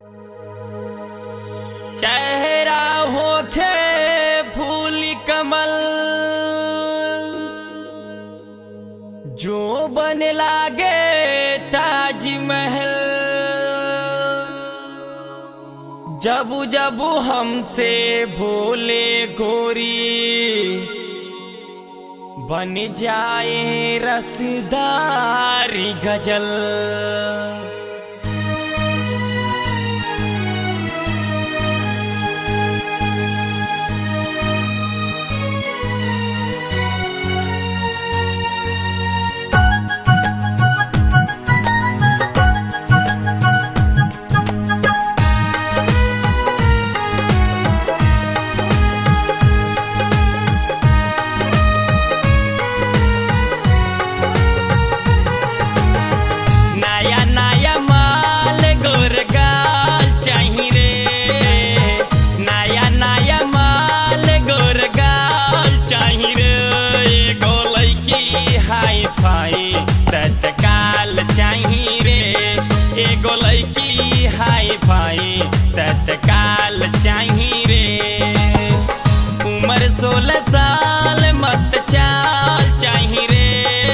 चेहरा होखे फूल कमल जो बन लागे ताजमहल जब जब हमसे भोले गोरी बन जाए रसदारी गजल नया नया माल गोरगाल चाही रे नया नया माल गोरगाल चाही रे एगो लड़की हाई फाई तत्काल चाही रे एगो लड़की हाई फाई तत्काल चाही रे उम्र सोलह साल मस्त चाल चाही रे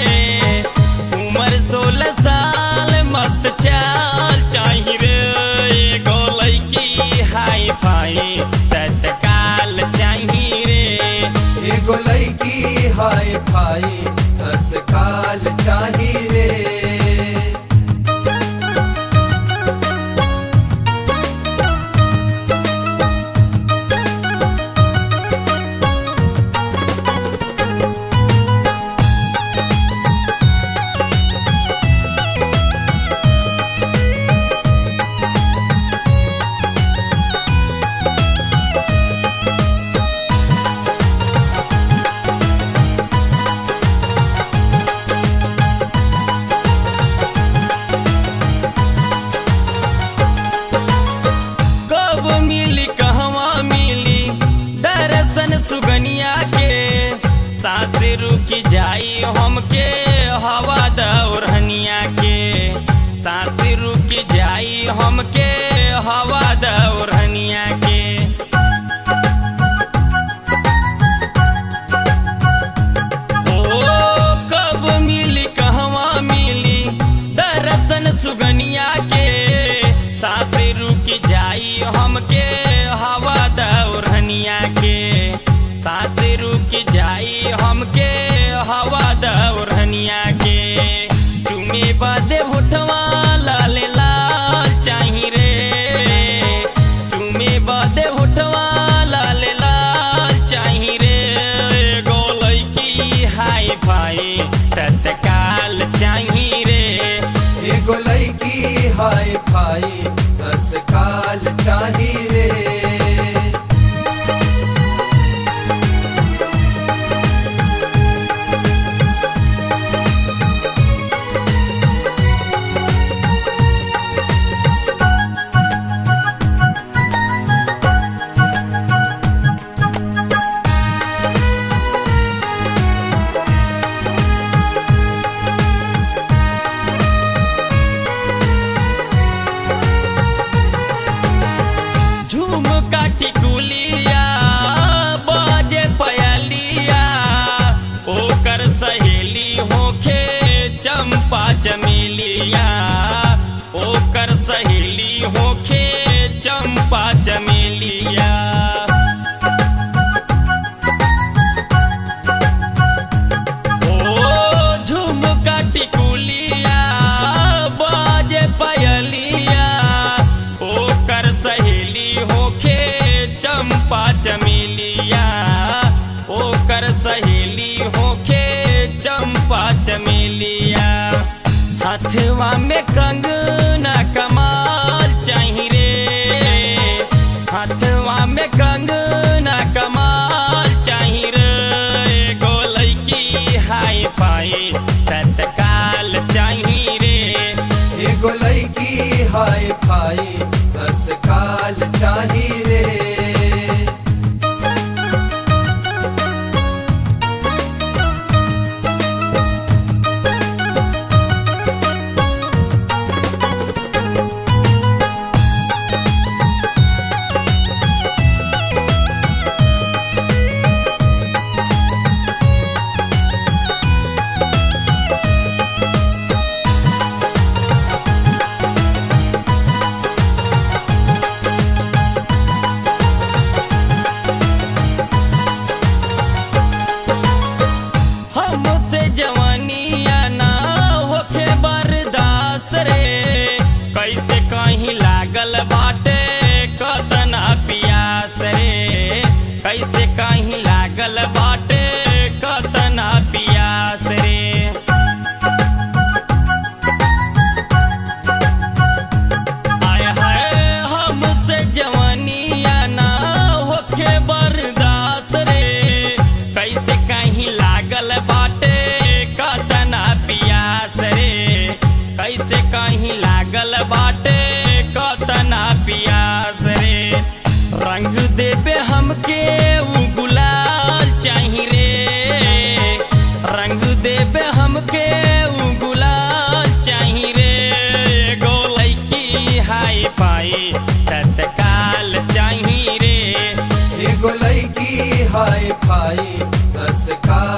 उम्र सोलह साल मस्त चाल चाही रे एगो लड़की हाई फाई तत्काल चाही रे एगो लड़की हाय फाई तत्काल चाही रे कब मिली कहवा मिली दरसन सुगनिया के सास रुकी जाई हमके हवा दौरहनिया के सास रुकी जाई हमके हवा दौरहनिया के ओ कब मिली कहवा मिली दरसन सुगनिया के सास रुकी जाई हमके हवा दौरहनिया के सास रुकी जाई हमके हवा दौरहनिया के चुमे बदे होठवा लाल लाल चाही रे चुमे बदे होठवा लाल लाल चाही रे एगो लड़की हाई फाई तत्काल चाही रे एगो लड़की हाय फाई तत्काल चाही रे झूम काटी कुलिया बाजे पयलिया ओकर सहेली होखे चंपा चमेलिया ओकर सहेली होखे चंपा चमेलिया ओ झुमका टिकुलिया बाजे पयलिया ओकर सहेली होखे चंपा चमेलिया ओकर सहेली होखे चंपा चमेलिया हथवा में कंगना कमाल चाही रे हथवा में कंगना कमाल चाही रे एगो लड़की हाई फाई तत्काल चाही रे एगो लड़की हाय फाई तत्काल चाही रे लागल बाटे कतना पियास रे कैसे कहीं लागल बाटे कतना पियास रे आय हाय हमसे जवानिया ना होखे बर्दाश्त रे कैसे कहीं लागल बाटे कतना पियास रे कैसे कहीं लागल बाटे कतना पियास रे रंग देबे हमके उ गुलाल चाही रे रंग देबे हमके उ गुलाल चाही रे गोलै की हाई पाई तत्काल चाही रे एगो लड़की हाय फाई तत्काल